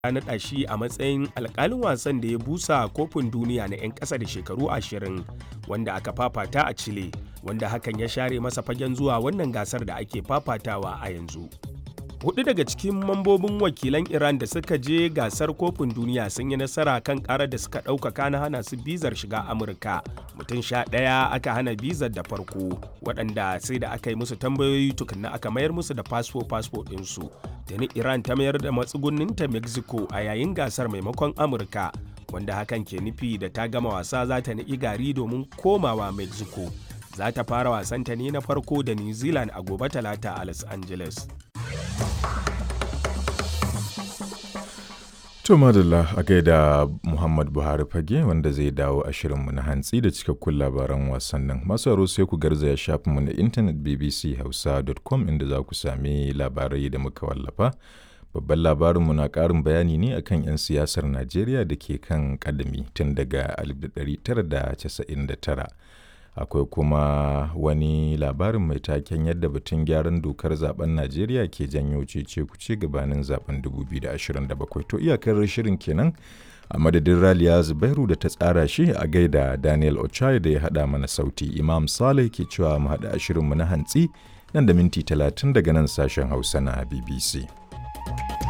ya naɗa shi a matsayin alƙalin wasan da ya busa kofin duniya na 'yan ƙasa da shekaru 20 wanda aka fafata a Chile, wanda hakan ya share masa fagen zuwa wannan gasar da ake fafatawa a yanzu. Hudu daga cikin mambobin wakilan Iran da suka je gasar kofin duniya sun yi nasara kan karar da suka ɗaukaka na hana su bizar shiga Amurka. Mutum sha ɗaya aka hana bizar da farko, waɗanda sai da aka yi musu tambayoyi tukunna aka mayar musu da fasfo-fasfo ɗinsu. Tuni Iran ta mayar da matsugunninta Mexico a yayin gasar maimakon Amurka, wanda hakan ke nufi da ta gama wasa za ta niƙi gari domin komawa Mexico. Za ta fara wasanta ne na farko da New Zealand a gobe talata a Los Angeles. To madalla a gaida Muhammad Buhari fage wanda zai dawo a shirinmu na hantsi da cikakkun labaran wasannin. Masu aro sai ku garzaya shafinmu na intanet bbchausa.com inda za ku sami labarai da muka wallafa. Babban labarinmu na ƙarin bayani ne akan 'yan siyasar Najeriya da ke kan kadami tun daga 1999. akwai kuma wani labarin mai taken yadda batun gyaran dokar zaben najeriya ke janyo cece kuce gabanin zaben 2027 to iyakar shirin kenan a madadin raliya zubairu da ta tsara shi a gaida daniel ochai da ya hada mana sauti imam saleh ke cewa mu hada shirinmu na hantsi nan da minti 30 daga nan sashen hausa na bbc